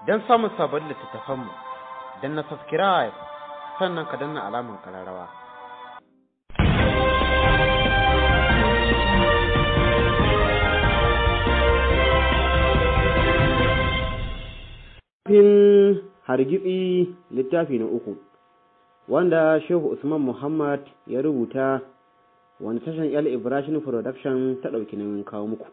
don samun sabon littattafanmu don na subscribe sannan ka danna alamun kararrawa. Littafin hargitsi littafi na uku wanda Shehu Usman Muhammad ya rubuta wanda tashan El Ibrahim Production ta ɗauki nauyin kawo muku.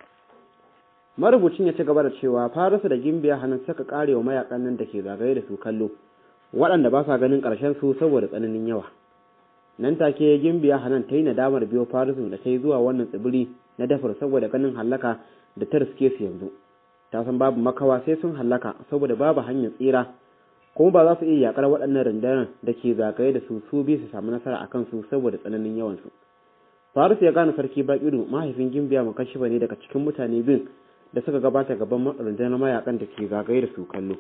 Marubucin ya ci gaba da cewa Farisu da Gimbiya hannun saka karewa mayakan nan da ke zagaye da su kallo waɗanda ba sa ganin ƙarshen su saboda tsananin yawa. Nan take Gimbiya hannun ta yi nadamar biyo Farisu da ta yi zuwa wannan tsibiri na dafar saboda ganin hallaka da ta riske su yanzu. ta san babu makawa sai sun hallaka saboda babu hanyar tsira kuma ba za su iya yakar waɗannan rundunar da ke zagaye da su su bi su samu nasara a kansu saboda tsananin yawansu Faris ya gane sarki Bakiru mahaifin Gimbiya Makashiba ne daga cikin mutane bin da suka gabata gaban rundunar mayakan da ke zagaye da su kallo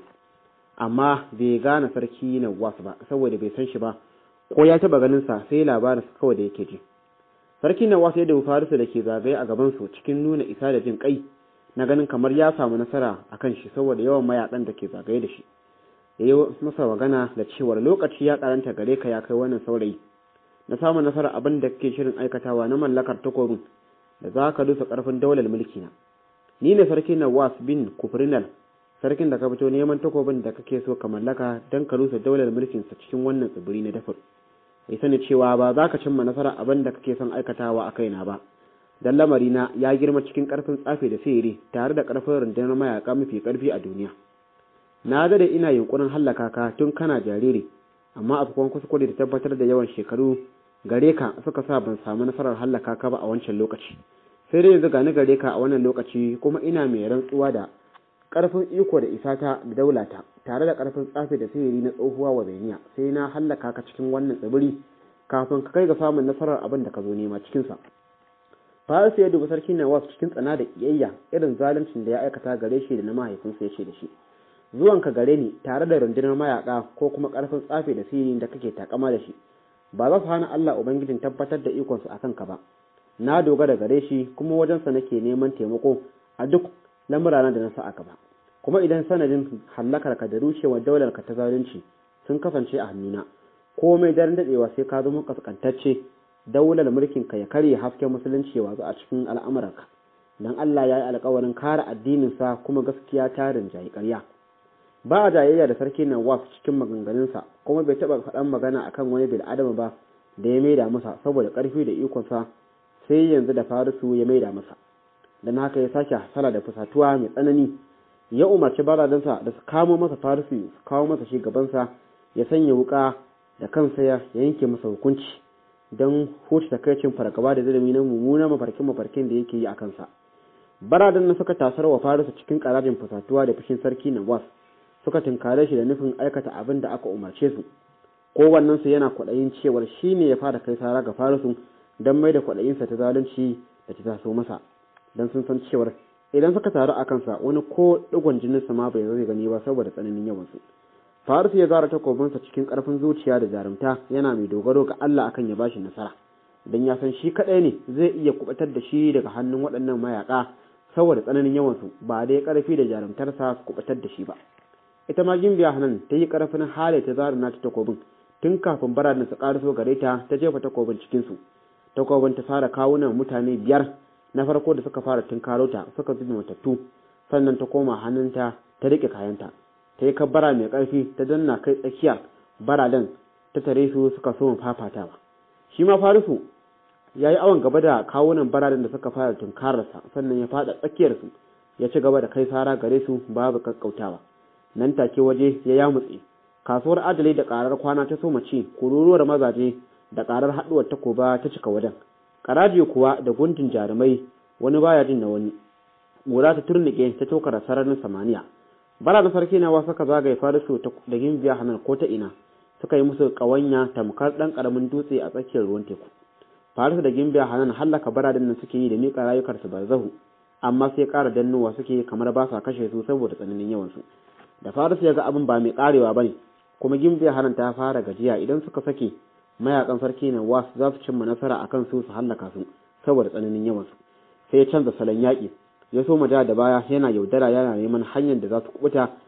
amma bai gane sarki Nawas ba saboda bai san shi ba ko ya taba ganin sa sai labarin sa kawai da yake ji sarki Nawas ya dubi Farisu da ke zagaye a gaban su cikin nuna isa da jin kai na ganin kamar ya samu nasara a kan shi saboda yawan mayakan da ke zagaye da shi ya yi masa magana da cewar lokaci ya karanta gare ka ya kai wannan saurayi na samun nasara abin da kake shirin aikatawa na mallakar takobin da za ka dusa karfin daular mulki na ni ne sarki nawas bin kufrinal sarkin da ka fito neman takobin da kake so ka mallaka don ka rusa daular mulkinsa cikin wannan tsibiri na dafur ya sani cewa ba za ka cimma nasara abin da kake son aikatawa a kaina ba dan lamarina ya girma cikin karfin tsafi da sihiri tare da karfin rundunar mayaka mafi karfi a duniya na da ina yunkurin hallaka ka tun kana jariri amma afkon kuskure da tabbatar da yawan shekaru gare ka suka sa ban samu nasarar hallaka ka ba a wancan lokaci sai dai yanzu gani gare ka a wannan lokaci kuma ina mai rantsuwa da karfin iko da isata da daulata tare da karfin tsafi da sihiri na tsohuwa wa zainiya sai na hallaka ka cikin wannan tsibiri kafin ka kai ga samun nasarar abin da ka zo nema cikinsa Farisu ya dubi sarki Nawas cikin tsana da kiyayya irin zaluncin da ya aikata gare shi da na mahaifinsa ya ce da shi. Zuwan ka gare ni tare da rundunar mayaka ko kuma karfin tsafe da sirri da kake takama da shi. Ba za su hana Allah Ubangijin tabbatar da ikonsu akan ka ba. Na dogara gare shi kuma wajensa nake neman taimako a duk lamurana da na sa aka ba. Kuma idan sanadin hallakar ka da rushewar daular ka ta zalunci sun kasance a hannuna. Komai daren dadewa sai ka zama kaskantacce daular mulkin ka ya karye hasken musulunci ya watsu a cikin al'amuranka dan Allah ya yi alkawarin kare addinin sa kuma gaskiya ta rinjayi ƙarya ba a jayayya da sarki nan was cikin maganganunsa kuma bai taɓa faɗan magana akan wani bil adama ba da ya maida masa saboda ƙarfi da ikonsa sai yanzu da farisu ya maida masa dan haka ya sake hasala da fusatuwa mai tsanani ya umarci baradansa da su kamo masa farisu su kawo masa shi gabansa ya sanya wuka da kansa ya yanke masa hukunci don huce takaicin fargaba da zalimi na mummuna mafarkin mafarkin da yake yi a kansa baradan na suka tasar wa farisa cikin karajin fasatuwa da fushin sarki nawas suka tunkare shi da nufin aikata abin da aka umarce su kowannen su yana kwaɗayin cewar shi ne ya fara kai sara ga farisu don mai da kwaɗayinsa ta zalunci da ta taso masa don sun san cewar idan suka taru a kansa wani ko ɗigon jininsa ma bai zai gani ba saboda tsananin yawansu Farisu ya zara takobinsa cikin ƙarfin zuciya da jarumta yana mai dogaro ga Allah akan ya bashi nasara don ya san shi kaɗai ne zai iya kubatar da shi daga hannun waɗannan mayaƙa saboda tsananin yawansu ba dai ƙarfi da jarumtarsa su kubatar da shi ba ita ma gimbiya hanan ta yi ƙarfin hali ta zara nata takobin tun kafin baranin su ƙaraso gare ta ta jefa takobin cikinsu takobin ta fara kawunan mutane biyar na farko da suka fara tunkaro ta suka zubi matattu sannan ta koma hannunta ta riƙe kayanta ta yi kabbara mai ƙarfi ta danna kai tsakiya baradan ta tare su suka so fafatawa shi ma farisu ya yi awon gaba da kawunan baradan da suka fara tunkararsa sannan ya fada tsakiyarsu ya ci gaba da kai sara gare su babu kakkautawa nan take waje ya yamutse kasuwar adalai da karar kwana ta soma ci kururuwar mazaje da karar haɗuwar takoba ta cika wajen karaje kuwa da gundun jarumai wani baya jin na wani gura ta turnike ta tokara sararin samaniya bara da sarki na wasu ka zagaye farisu da gimbiya hanar ko ta ina suka yi musu ƙawanya tamkar ɗan ƙaramin dutse a tsakiyar ruwan teku farisu da gimbiya hanan hallaka baradin nan suke yi da miƙa rayukarsu barzahu amma sai ƙara dannowa suke kamar ba sa kashe su saboda tsananin yawansu da farisu ya ga abin ba mai ƙarewa ba ne kuma gimbiya hanan ta fara gajiya idan suka sake mayakan sarki na wasu za su cimma nasara akan su su hallaka su saboda tsananin yawansu sai ya canza salon yaƙi ya so ja da baya yana yaudara yana neman hanyar da za su kubuta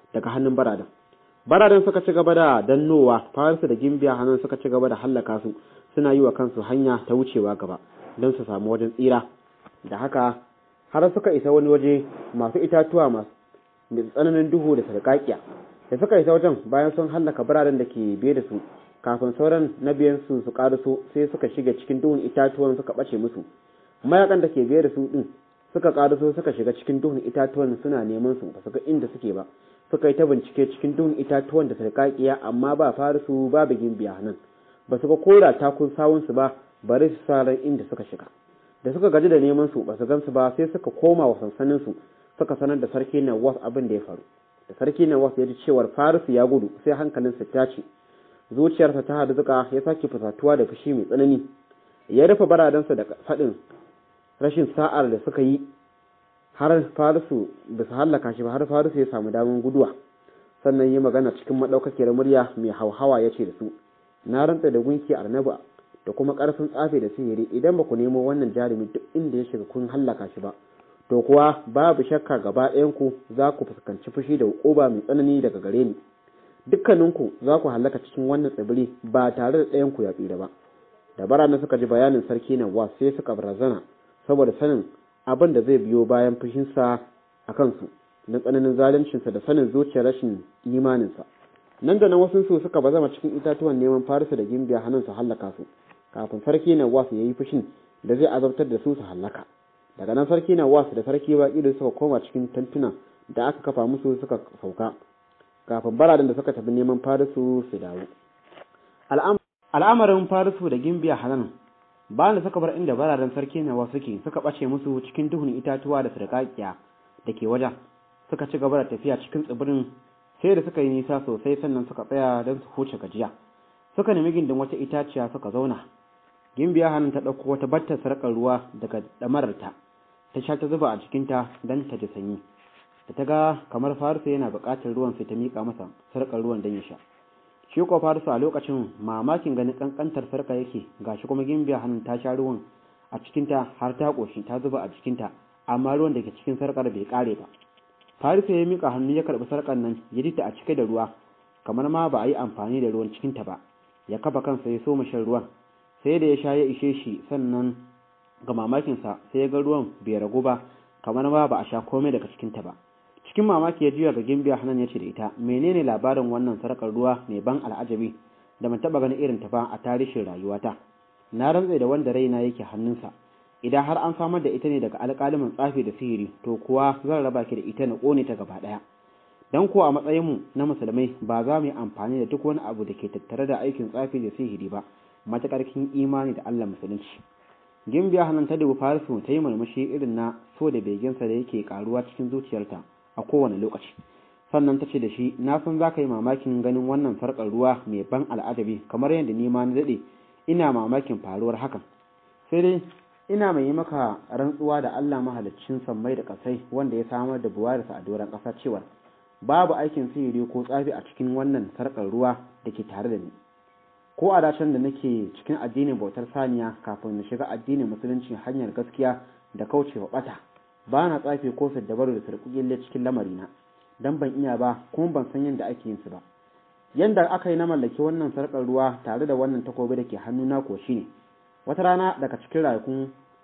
daga hannun baradan baradan suka ci gaba da dannowa farisu da gimbiya hannun suka ci gaba da hallaka su suna yi wa kansu hanya ta wucewa gaba don su samu wajen tsira da haka har suka isa wani waje masu itatuwa masu tsananin duhu da sarƙaƙiya da suka isa wajen bayan sun hallaka biranen da ke biye da su kafin sauran na biyan su su ƙaraso sai suka shiga cikin duhun itatuwan suka ɓace musu mayakan da ke biye da su ɗin suka ƙaraso suka shiga cikin duhun itatuwan suna neman su ba su ga inda suke ba suka yi ta bincike cikin duhun itatuwan da sarƙaƙiya amma ba farisu babu gimbiya nan ba su ga kora takun sawunsu ba bari su sa ran inda suka shiga da suka gaji da neman su ba su gansu ba sai suka koma wa sansanin su suka sanar da sarki Nawas abin da ya faru da sarki Nawas ya ji cewar Farisu ya gudu sai hankalinsa ta ce zuciyarsa ta harzuka ya sake fusatuwa da fushi mai tsanani ya rufe baradansa da faɗin rashin sa'ar da suka yi har Farisu ba su hallaka shi ba har Farisu ya samu damar guduwa sannan yi magana cikin maɗaukakiyar murya mai hauhawa ya ce da su na rantsa da gunki arnaba da kuma ƙarfin tsafe da sihiri idan ba ku nemo wannan jarumi duk inda ya shiga kun hallaka shi ba to kuwa babu shakka gaba ɗayanku za ku fuskanci fushi da hukuba mai tsanani daga gare ni dukkaninku za ku hallaka cikin wannan tsibiri ba tare da ɗayanku ya tsira ba da barana suka ji bayanin sarki nan wa sai suka barazana saboda sanin abin da zai biyo bayan fushinsa a kansu na tsananin zaluncinsa da sanin zuciyar rashin imaninsa nan da nan wasu su suka bazama cikin itatuwan neman farisa da gimbiya hannun su hallaka su kafin sarki na wasu ya yi fushin da zai azabtar da su su hallaka daga nan sarki na wasu da sarki baƙi da suka koma cikin tantuna da aka kafa musu suka sauka kafin baradan da suka tafi neman farisu su dawo al'amarin farisu da gimbiya hanan bayan da suka bar inda baradan sarki na wasu ke suka ɓace musu cikin duhun itatuwa da sarƙaƙiya da ke wajen suka ci gaba da tafiya cikin tsibirin sai da suka yi nisa sosai sannan suka tsaya don su huce gajiya suka nemi gindin wata itaciya suka zauna gimbiya hannun ta ɗauko wata battar sarƙar ruwa daga ɗamararta ta sha ta zuba a jikinta don ta ji sanyi da ta ga kamar farisa yana buƙatar ruwan sai ta miƙa masa sarƙar ruwan don ya sha shi ko farisa a lokacin mamakin ganin ƙanƙantar sarƙa yake gashi kuma gimbiya hannun ta sha ruwan a cikinta har ta ƙoshi ta zuba a jikinta amma ruwan da ke cikin sarƙar bai ƙare ba farisa ya miƙa hannu ya karɓi sarƙar nan ya ji ta a cike da ruwa kamar ma ba a yi amfani da ruwan cikinta ba ya kafa kansa ya so shan ruwan sai da ya sha ya ishe shi sannan ga mamakinsa sai ya ga ruwan bai ragu ba kamar ma ba a sha komai daga cikinta ba cikin mamaki ya juya ga gimbiya hanan ya ce da ita menene labarin wannan sarƙar ruwa mai ban al'ajabi da ban taɓa ganin irin ta ba a tarihin rayuwata na rantse da wanda raina yake hannunsa idan har an samar da ita ne daga alƙalimin tsafi da sihiri to kuwa zan raba ki da ita na ƙone ta gaba ɗaya dan ko a matsayinmu na musulmai ba za mu yi amfani da duk wani abu da ke tattare da aikin tsafi da sihiri ba matuƙar kin imani da Allah musulunci gimbiya hannun ta dubu farisu ta yi murmushi irin na so da beginsa da yake karuwa cikin zuciyarta a kowane lokaci sannan ta ce da shi na san za ka yi mamakin ganin wannan sarƙar ruwa mai ban al'adabi kamar yadda ni ma na daɗe ina mamakin faruwar hakan sai dai ina mai yi maka rantsuwa da Allah mahaliccin sammai da ƙasai wanda ya samar da buwarisa a doron ƙasa cewar babu aikin sihiri ko tsafi a cikin wannan sarƙar ruwa da ke tare da ni ko a dacen da nake cikin addinin bautar saniya kafin na shiga addinin musulunci hanyar gaskiya da kaucewa bata ba na tsafi ko saddabaru da sarƙuƙille cikin lamarina dan ban iya ba kuma ban san yadda ake yin su ba yanda aka yi na mallaki wannan sarƙar ruwa tare da wannan takobi da ke hannuna ko shine wata rana daga cikin ranakun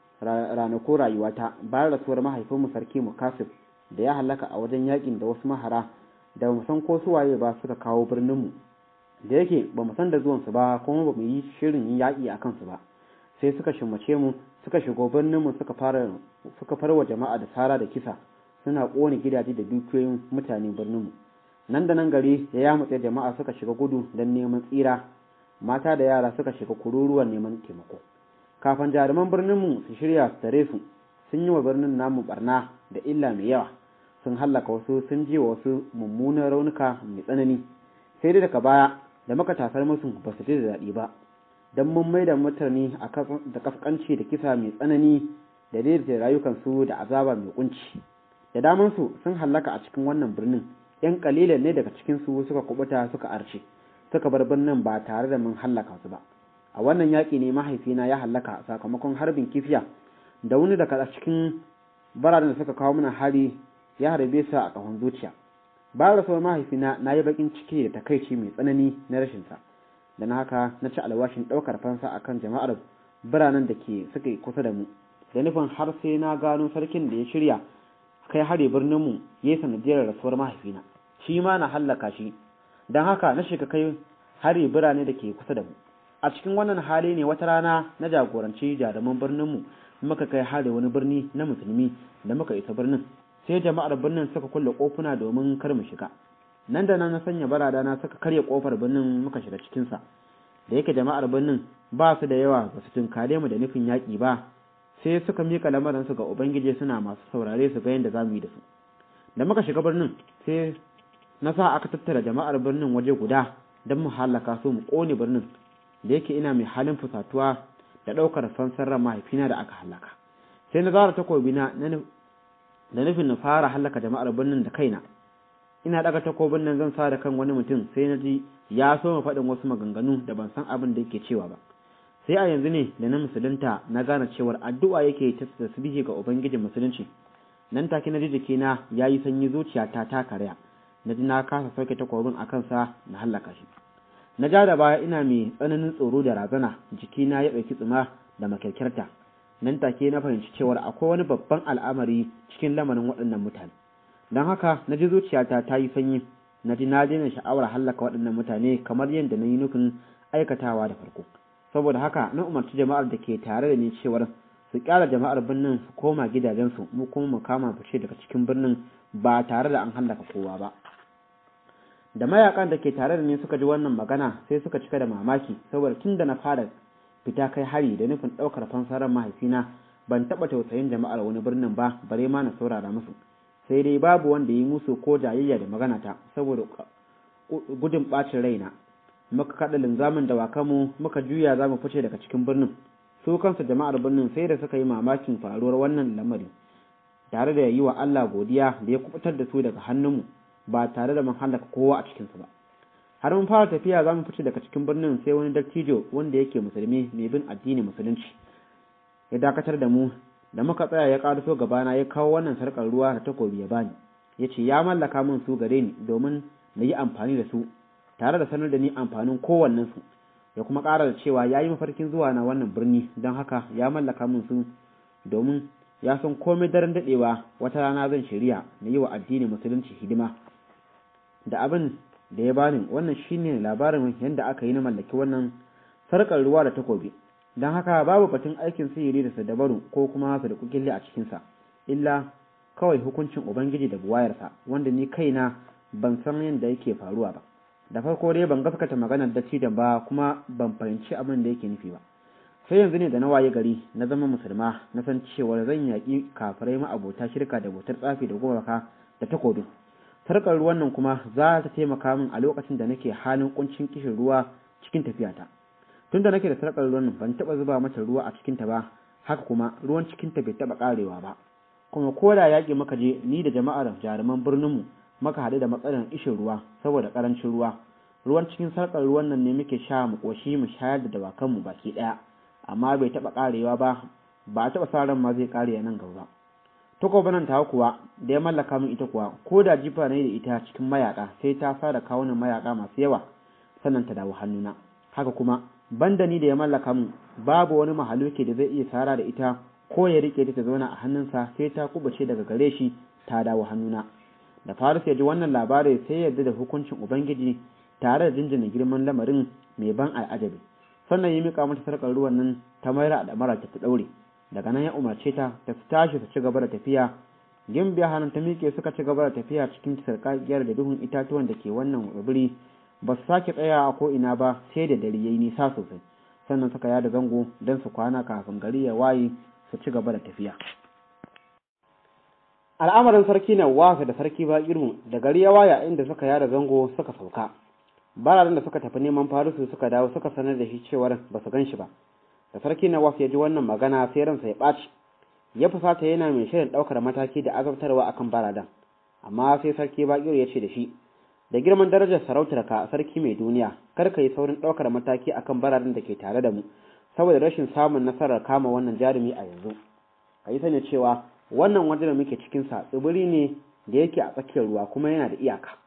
ranakun rayuwata bayan rasuwar mahaifinmu sarki mukasif da ya halaka a wajen yakin da wasu mahara da mu san ko suwaye ba suka kawo birninmu da yake ba mu san da zuwansu ba kuma ba mu yi shirin yin yaƙi a kansu ba sai suka shimmace mu suka shigo birninmu suka fara suka farwa jama'a da sara da kisa suna ƙone gidaje da dukiyoyin mutanen birninmu nan da nan gari ya yamutse jama'a suka shiga gudu don neman tsira mata da yara suka shiga kururuwan neman taimako kafin jaruman birninmu su shirya su tare su sun yi wa birnin namu barna da illa mai yawa sun hallaka wasu sun ji wa wasu mummunan raunuka mai tsanani sai dai daga baya da muka tasar musu ba su ji da daɗi ba don mun mai da mutane da kaskanci da kisa mai tsanani da daidaita rayukansu da azaba mai kunci da damansu sun hallaka a cikin wannan birnin yan kalilan ne daga cikinsu suka kubuta suka arce suka bar birnin ba tare da mun hallaka su ba a wannan yaƙi ne mahaifina ya hallaka sakamakon harbin kifiya da wani daga cikin baraden da suka kawo mana hari ya harbe sa a ƙahon zuciya ba rasuwar mahaifina na yi bakin ciki da takaici mai tsanani na rashinsa da na haka na ci alwashin ɗaukar fansa akan jama'ar biranen da ke suka kusa da mu da nufin har sai na gano sarkin da ya shirya kai hari birnin mu ya yi sanadiyar rasuwar mahaifina shi ma na hallaka shi don haka na shiga kai hari birane da ke kusa da mu a cikin wannan hali ne wata rana na jagoranci jaruman birnin mu muka kai hari wani birni na musulmi da muka isa birnin sai jama'ar birnin suka kulle kofuna domin kar mu shiga nan da nan na sanya barada na suka karya kofar birnin muka shiga cikinsa da yake jama'ar birnin ba su da yawa ba su tunkare mu da nufin yaƙi ba sai suka mika lamarinsu ga ubangiji suna masu saurare su ga yadda za mu yi da su da muka shiga birnin sai na sa aka tattara jama'ar birnin waje guda don mu halaka su mu ƙone birnin da yake ina mai halin fusatuwa da ɗaukar fansar ran mahaifina da aka halaka sai na zara takobina da nufin na fara halaka jama'ar birnin da kaina ina daga takobin nan zan sa da kan wani mutum sai na ji ya so mu faɗin wasu maganganu da ban san abin da yake cewa ba sai a yanzu ne da na musulunta na gane cewar addu'a yake ta tasbihi ga ubangijin musulunci nan take na ji jikina ya yi sanyi zuciyata ta karya na ji na kasa sauke takobin a kansa na hallaka shi na ja da baya ina mai tsananin tsoro da razana jikina ya ɗauki tsuma da makyarkyarta nan take na fahimci cewar akwai wani babban al'amari cikin lamarin waɗannan mutane don haka na ji zuciyata ta yi sanyi na ji na daina sha'awar hallaka waɗannan mutane kamar yadda na yi nufin aikatawa da farko saboda haka na umarci jama'ar da ke tare da ni cewar su kyara jama'ar birnin su koma gidajensu mu kuma mu kama fice daga cikin birnin ba tare da an hallaka kowa ba da mayakan da ke tare da ni suka ji wannan magana sai suka cika da mamaki saboda tun da na fara fita kai hari da nufin ɗaukar fansarar mahaifina ban taɓa tausayin jama'ar wani birnin ba bare ma na saurara musu sai dai babu wanda yi musu ko jayayya da magana ta saboda gudun ɓacin raina muka kaɗa linzamin dawakanmu muka juya za mu fice daga cikin birnin su kansu jama'ar birnin sai da suka yi mamakin faruwar wannan lamari tare da yi wa Allah godiya da ya kubutar da su daga hannunmu ba tare da mun halaka kowa a cikinsu ba har mun fara tafiya za mu fice daga cikin birnin sai wani dattijo wanda yake musulmi mai bin addini musulunci ya dakatar da mu da muka tsaya ya ƙaraso gabana ya kawo wannan sarƙar ruwa da takobi ya bani ya ce ya mallaka min su gare ni domin na yi amfani da su tare da sanar da ni amfanin kowannensu ya kuma ƙara da cewa ya yi mafarkin zuwa na wannan birni don haka ya mallaka min su domin ya san komai daren daɗewa wata rana zan shirya na yi wa addinin musulunci hidima da abin da ya bani wannan shine labarin yadda aka yi na mallaki wannan sarƙar ruwa da takobi don haka babu batun aikin sihiri da sadabaru ko kuma su da kukille a cikinsa illa kawai hukuncin ubangiji da buwayarsa wanda ni kaina ban san yadda yake faruwa ba da farko dai ban gaskata maganar dattijan ba kuma ban fahimci abin da yake nufi ba sai yanzu ne da na waye gari na zama musulma na san cewar zan yaƙi kafirai ma'abota shirka da bautar tsafi da gumaka da takobin sarkar ruwan nan kuma za ta taimaka min a lokacin da nake halin kuncin kishin ruwa cikin tafiyata tun da nake da sarkar ruwan nan ban taɓa zuba mata ruwa a cikinta ba haka kuma ruwan cikinta bai taɓa ƙarewa ba kuma ko da yaƙi muka je ni da jama'ar jaruman birninmu muka haɗu da matsalar ishin ruwa saboda ƙarancin ruwa ruwan cikin sarkar ruwan nan ne muke sha mu ƙoshi mu shayar da dawakanmu baki ɗaya amma bai taɓa ƙarewa ba ba a taɓa sa ran ma zai ƙare nan gaba ba takoba nan ta kuwa da ya mallaka min ita kuwa ko da jifa ne da ita cikin mayaka sai ta fara kawunan mayaka masu yawa sannan ta dawo hannuna haka kuma banda ni da ya mallaka min babu wani mahaluki da zai iya tsara da ita ko ya rike ta ta zauna a hannunsa sai ta kubace daga gare shi ta dawo hannuna da faris ya ji wannan labari sai yarda da hukuncin ubangiji tare da jinjina girman lamarin mai ban al'ajabi sannan ya mika mata sarkar ruwan nan ta mayar da mara ta daure daga nan ya umarce ta ta tashi ta ci gaba da tafiya gimbiya hannun ta miƙe suka ci gaba da tafiya cikin sarƙaƙiyar da duhun itatuwan da ke wannan tsibiri ba su sake tsaya a ko ina ba sai da dare yayi nisa sosai sannan suka yada zango don su kwana kafin gari ya waye su ci gaba da tafiya al'amarin sarki na wasa da sarki ba irmu da gari ya waya inda suka yada zango suka sauka baradan da suka tafi neman farisu suka dawo suka sanar da shi cewar ba su gan shi ba da sarki na ya ji wannan magana sai ransa ya ɓaci ya fusata yana mai shirin ɗaukar mataki da azabtarwa akan baradan amma sai sarki baƙiro ya ce da shi da girman darajar sarautar ka sarki mai duniya kar ka yi saurin ɗaukar mataki akan baradan da ke tare da mu saboda rashin samun nasarar kama wannan jarumi a yanzu ka yi sani cewa wannan wajen da muke cikin sa tsibiri ne da yake a tsakiyar ruwa kuma yana da iyaka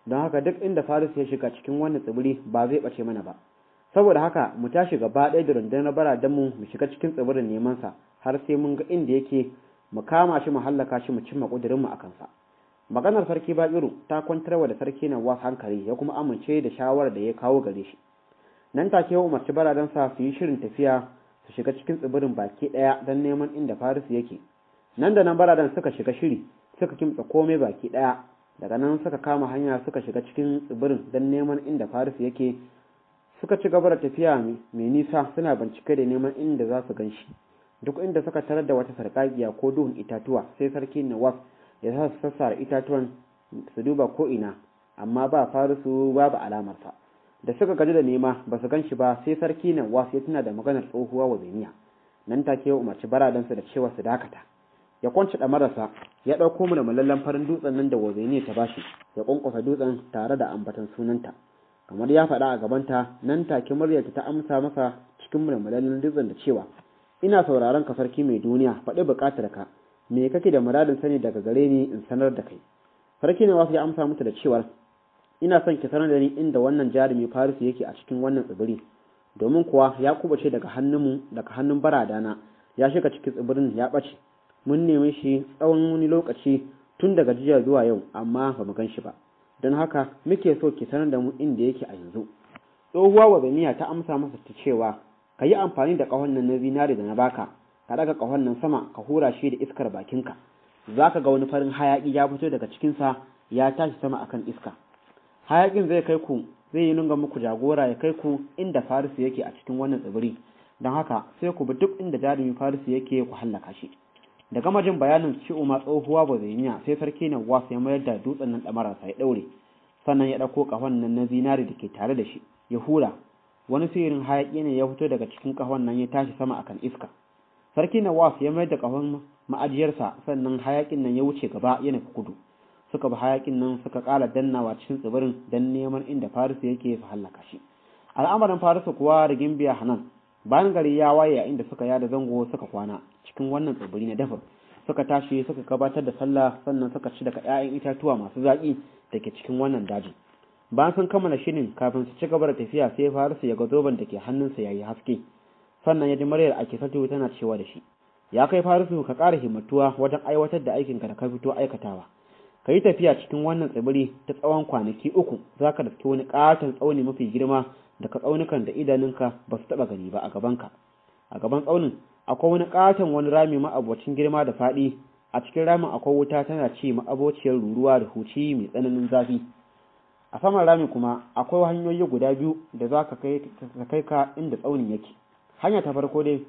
don haka duk inda Faris ya shiga cikin wannan tsibiri ba zai bace mana ba saboda haka mu tashi gaba ɗaya da rundunar baradan mu mu shiga cikin tsibirin neman sa har sai mun ga inda yake mu kama shi mu hallaka shi mu cimma kudirin mu akan sa maganar sarki Bakiru ta kwantarwa da sarki na was hankali ya kuma amince da shawarar da ya kawo gare shi nan take ya umarci baradansa su yi shirin tafiya su shiga cikin tsibirin baki ɗaya don neman inda Faris yake nan da nan baradan suka shiga shiri suka kimtsa komai baki ɗaya daga nan suka kama hanya suka shiga cikin tsibirin don neman inda Faris yake suka ci gaba da tafiya mai nisa suna bincike da neman inda za su ganshi duk inda suka tarar da wata sarƙaƙiya ko duhun itatuwa sai sarki Nawaf ya sa su sassara itatuwan su duba ko ina amma ba Farisu babu alamarsa da suka gaji da nema ba su gan shi ba sai sarki nan wasu ya tuna da maganar tsohuwa wa beniya nan take ya umarci baradansa da cewa su dakata ya kwanci marasa ya ɗauko mu da malallan farin dutsen nan da wazeniya ta bashi ya kwankwasa dutsen tare da ambatan sunanta kamar ya faɗa a gabanta nan take muryarta ta amsa masa cikin mulmulallen dutsen da cewa ina sauraron ka sarki mai duniya faɗi buƙatar ka me kake da muradin sani daga gare ni in sanar da kai sarki ne wasu ya amsa mata da cewar ina son ki sanar da ni inda wannan jarumi Farisu yake a cikin wannan tsibiri domin kuwa ya kubace daga hannunmu daga hannun baradana ya shiga cikin tsibirin ya bace mun neme shi tsawon wani lokaci tun daga jiya zuwa yau amma ba mu gan shi ba don haka muke so ki sanar da mu inda yake a yanzu tsohuwa wazaniya ta amsa masa ta cewa ka yi amfani da ƙahon nan na zinare da na baka ka daga ƙahon nan sama ka hura shi da iskar bakinka za ka ga wani farin hayaƙi ya fito daga cikinsa ya tashi sama akan iska hayakin zai kai ku zai yi nunga muku jagora ya kai ku inda farisu yake a cikin wannan tsibiri don haka sai ku bi duk inda jarumin farisu yake ku hallaka shi da gama jin bayanin ci umar tsohuwa ba zai sai sarki na wasu ya mayar da dutsen nan ɗamararsa ya ɗaure sannan ya ɗauko ƙahon nan na zinari da ke tare da shi ya hura wani sirrin hayaƙi ne ya fito daga cikin ƙahon nan ya tashi sama akan iska sarki na wasu ya mayar da ƙahon ma'ajiyarsa sannan hayaƙin nan ya wuce gaba ya nufi kudu suka bi hayakin nan suka ƙara dannawa cikin tsibirin don neman inda farisu yake su hallaka shi al'amarin farisu kuwa da gimbiya hanan bayan gari ya waye a inda suka yada zango suka kwana cikin wannan tsibiri na dafur suka tashi suka gabatar da sallah sannan suka ci daga 'ya'yan itatuwa masu zaƙi da ke cikin wannan dajin bayan sun kammala shirin kafin su ci gaba da tafiya sai farisu ya ga zoben da ke hannunsa ya yi haske sannan ya ji muryar ake sato tana cewa da shi ya kai farisu ka ƙara himmatuwa wajen aiwatar da aikinka da ka fito aikatawa ka yi tafiya cikin wannan tsibiri ta tsawon kwanaki uku za ka daske wani ƙaton tsauni mafi girma daga tsaunukan da idanunka ba su taɓa gani ba a gabanka a gaban tsaunin akwai wani ƙaton wani rami ma'abocin girma da faɗi a cikin ramin akwai wuta tana ci ma'abociyar ruruwa da huci mai tsananin zafi a saman ramin kuma akwai hanyoyi guda biyu da za ka kai ka inda tsaunin yake hanya ta farko dai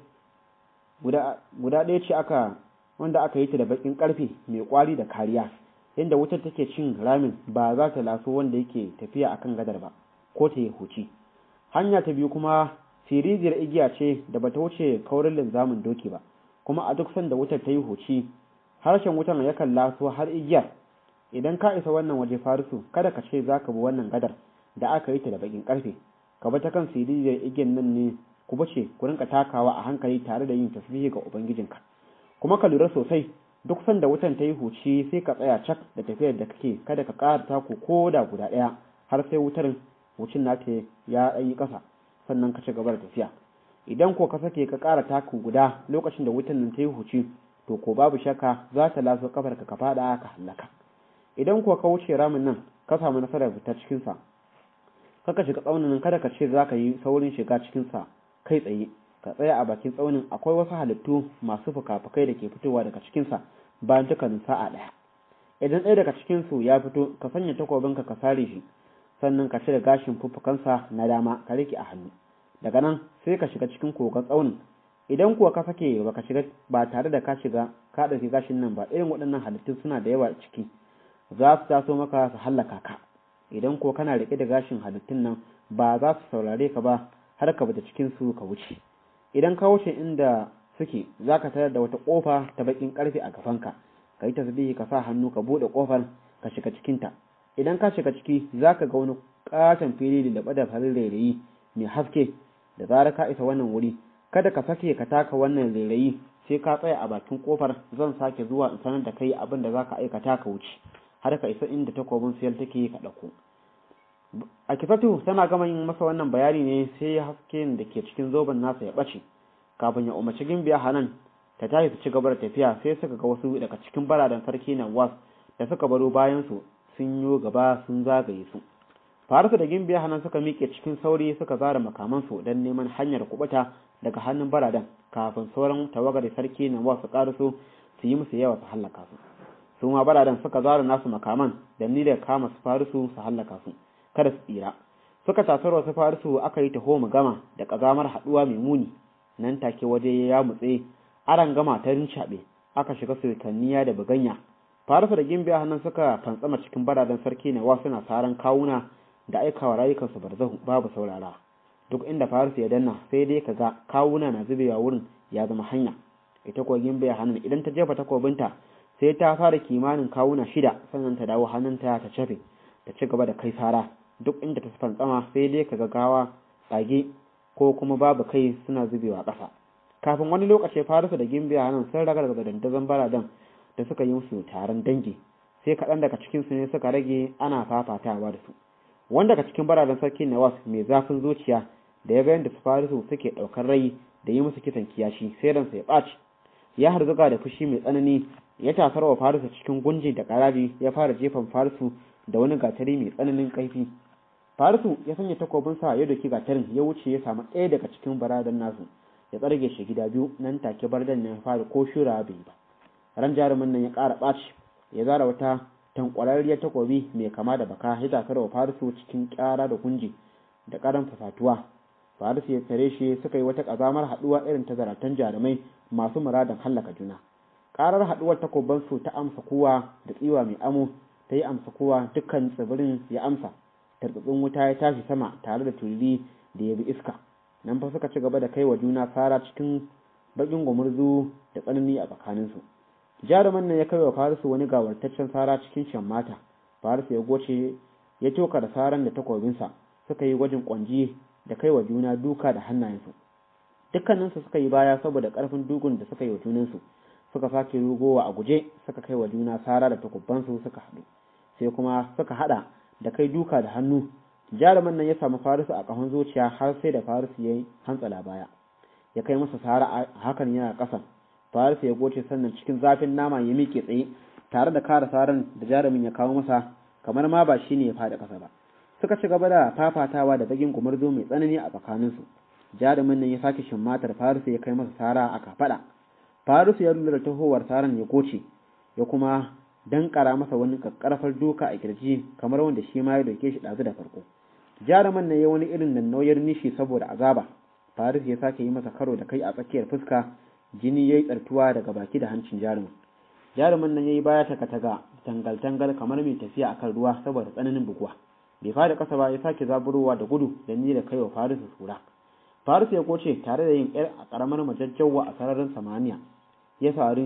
guda ɗaya ce aka wanda aka yi ta da baƙin ƙarfe mai ƙwari da kariya inda wutar take cin ramin ba za ta laso wanda yake tafiya akan gadar ba ko ta yi huci hanya ta biyu kuma sirijiyar igiya ce da bata wuce kaurin linzamin doki ba kuma a duk sanda wutar ta yi huci harshen wutar yakan laso har igiyar idan ka isa wannan waje farisu kada ka ce za ka bi wannan gadar da aka yi ta da bakin karfe ka bi ta kan sirijiyar igiyar nan ne ku bace ku rinka takawa a hankali tare da yin tasbihi ga ubangijinka kuma ka lura sosai duk sanda wutan ta yi huci sai ka tsaya cak da tafiyar da kake kada ka ƙara taku ko da guda ɗaya har sai wutar wucin nata ya yi ƙasa sannan ka ci gaba da tafiya idan ko ka sake ka ƙara taku guda lokacin da wutan nan ta yi huci to ko babu shakka za ta laso kafar ka faɗa ka hallaka idan ko ka wuce ramin nan ka samu nasarar fita cikin sa kaka shiga tsaunin nan kada ka ce za ka yi saurin shiga cikin sa kai tsaye ka tsaya a bakin tsaunin akwai wasu halittu masu fuka-fukai da ke fitowa daga cikinsa bayan dukkanin sa'a ɗaya idan ɗaya daga cikinsu ya fito ka sanya takobinka ka sare shi sannan ka cire gashin fuffukansa na dama ka rike a hannu daga nan sai ka shiga cikin kogon tsaunin idan kuwa ka sake baka shiga ba tare da ka shiga ka ɗauki gashin nan ba irin waɗannan halittun suna da yawa ciki za su taso maka su hallaka ka idan kuwa kana riƙe da gashin halittun nan ba za su saurare ka ba har ka bata cikin su ka wuce idan ka wuce inda suke za ka tarar da wata ƙofa ta baƙin ƙarfe a gabanka ka yi tasbihi ka sa hannu ka buɗe ƙofar ka shiga cikinta idan ka shiga ciki za ka ga wani ƙaton fili da laɓa da farin rairayi mai haske da zarar ka isa wannan wuri kada ka sake ka taka wannan rairayi sai ka tsaya a bakin ƙofar zan sake zuwa in sanar da kai abin da za ka aikata ka wuce har ka isa inda takobin siyar take ka ɗauko a kifatu tana gama yin masa wannan bayani ne sai hasken da ke cikin zoben nasa ya ɓace kafin ya umarci gimbiya hanan ta tashi su ci gaba da tafiya sai suka ga wasu daga cikin baradan sarki na was da suka baro bayan su sun yi gaba sun zagaye su farisu da gimbiya hanan suka miƙe cikin sauri suka zara makamansu don neman hanyar kubuta daga hannun baradan kafin sauran tawagar sarki na was su ƙaraso su yi musu yawa su hallaka su su ma baradan suka zara nasu makaman da niyyar kama su farisu su hallaka su kada su tsira suka tasar wasu farisu aka yi taho mu gama da ƙazamar haɗuwa mai muni nan take waje ya mutse aran gama ta rincaɓe aka shiga sultaniya da buganya farisu da gimbiya hannun suka fantsama cikin baradan sarki na wasu na saran kawuna da aikawa rayukansu barzahu babu saurara duk inda farisu ya danna sai dai kaga kawuna na zubewa wurin ya zama hanya ita kuwa gimbiya hannun idan ta jefa takobinta sai ta fara kimanin kawuna shida sannan ta dawo hannunta ta cafe ta ci gaba da kai sara duk inda ta fantsama sai dai kaga gawa tsage ko kuma babu kai suna zubewa ƙasa kafin wani lokaci farisu da gimbiya hannun sun ragar da dandazon baradan da suka yi musu taron dangi sai kaɗan daga cikinsu ne suka rage ana fafatawa da su wanda daga cikin baradan sarki nawas mai zafin zuciya da ya ga yadda su farisu suke ɗaukar rai da yi musu kisan kiyashi sai ransa ya ɓaci ya harzuga da fushi mai tsanani ya tasar wa farisu cikin gunji da ƙaraji ya fara jefan farisu da wani gatari mai tsananin kaifi farisu ya sanya takobinsa ya doki gatarin ya wuce ya samu ɗaya daga cikin baradan nasu ya tsarge shi gida biyu nan take bardan ya fara ko shura bai ba ran jarumin nan ya ƙara ɓaci ya zara wata tankwararriyar takobi mai kama da baka ya takar wa farisu cikin ƙara da kunji da ƙaran fasatuwa farisu ya tare shi suka yi wata ƙazamar haɗuwa irin ta zaratan jarumai masu muradin hallaka juna ƙarar haɗuwar takobansu ta amsa kowa da tsiwa mai amo ta yi amsa kowa dukkan tsibirin ya amsa tartsatsin wuta ya tashi sama tare da tulli da ya bi iska nan fa suka ci gaba da kai wa juna fara cikin bakin gumurzu da tsanani a tsakaninsu jaruman nan ya kai wa farisu wani gawartaccen sara cikin shan mata farisu ya goce ya toka da saran da takobinsa suka yi gwajin kwanji da kai wa juna duka da hannayensu dukkaninsu suka yi baya saboda karfin dugun da suka yi wa junansu suka sake rugowa a guje suka kai wa juna sara da takubbansu suka haɗu sai kuma suka haɗa da kai duka da hannu jaruman nan ya samu farisu a ƙahon zuciya har sai da farisu ya yi hantsala baya ya kai masa sara a hakan yana ƙasa farisu ya goce sannan cikin zafin nama ya miƙe tsaye tare da kara saran da jarumin ya kawo masa kamar ma ba shi ne ya faɗi ƙasa ba suka ci gaba da fafatawa da bagin gumurzo mai tsanani a tsakaninsu jarumin nan ya sake shimmatar farisu ya kai masa sara a kafaɗa farisu ya lura da tahowar saran ya goce ya kuma dankara masa wani kakkarfar duka a kirji kamar wanda shi ma ya doke shi ɗazu da farko jaruman na ya wani irin nan nauyar nishi saboda azaba faris ya sake yi masa karo da kai a tsakiyar fuska jini ya yi tsartuwa daga baki da hancin jarumin jaruman nan ya yi baya taka-taka tangal-tangal kamar mai tafiya akan ruwa saboda tsananin buguwa bai fada ƙasa ba ya sake zaburowa da gudu da ni da kaiwa faris sura faris ya koce tare da yin yar a ƙaramar majajjawa a sararin samaniya ya sari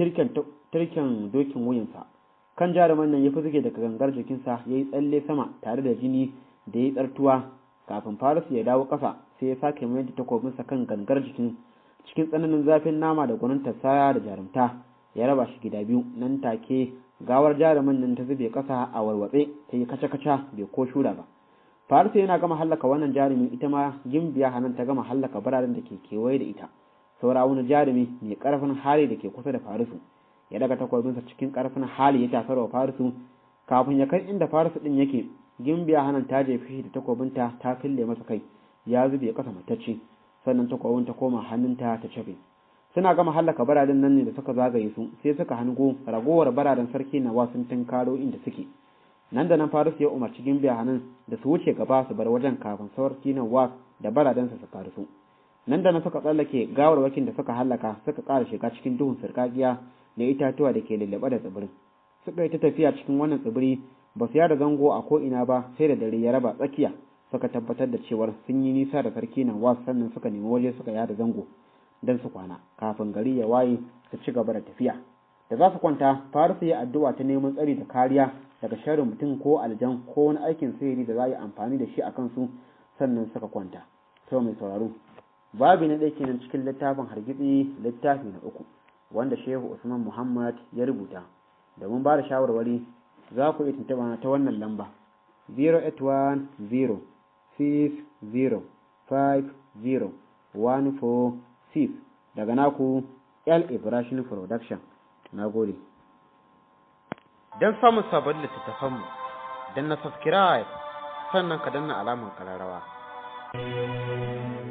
tirken dokin wuyansa kan jaruman nan ya fi zuge daga gangar jikinsa ya yi tsalle sama tare da jini da ya yi tsartuwa kafin farisu ya dawo ƙasa sai ya sake mayar da takobinsa kan gangar jikin cikin tsananin zafin nama da gwanin saya da jarumta ya raba shi gida biyu nan take gawar jaruman nan ta zube ƙasa a warwatse ta yi kaca-kaca bai ko shura ba farisu yana gama hallaka wannan jarumin ita ma gimbiya hanan ta gama hallaka biranen da ke kewaye da ita saura wani jarumi mai ƙarfin hali da ke kusa da farisu ya daga takwabinsa cikin karfin hali ya tafar wa farisu kafin ya kai inda farisu din yake gimbiya hanan ta jefe shi da takwabinta ta fille masa kai ya zube kasa matacce sannan takwabin ta koma hannunta ta cafe suna gama hallaka baraden nan ne da suka zagaye su sai suka hango ragowar baraden sarki na wasun karo inda suke nan da nan farisu ya umarci gimbiya hanan da su wuce gaba su bar wajen kafin sarki na was da baradensa su karisu nan da nan suka tsallake gawarwakin da suka hallaka suka ƙara shiga cikin duhun sarkakiya da itatuwa da ke lullube da tsibirin suka yi ta tafiya cikin wannan tsibiri ba su yada zango a ko ina ba sai da dare ya raba tsakiya suka tabbatar da cewar sun yi nisa da sarki nan wasu sannan suka nemi waje suka yada zango don su kwana kafin gari ya waye su ci gaba da tafiya da za su kwanta faru su yi addu'a ta neman tsari da kariya daga sharrin mutum ko aljan ko wani aikin sihiri da za a yi amfani da shi a kansu sannan suka kwanta to mai sauraro babi na ɗaya kenan cikin littafin hargitsi littafi na uku wanda shehu usman muhammad ya rubuta domin ba da shawarwari za ku iya tuntuɓa ta wannan lamba 081 0 50 146 daga naku L Ibrahim Production na gode don samun sabon littattafanmu don na subscribe sannan ka danna alamar kararrawa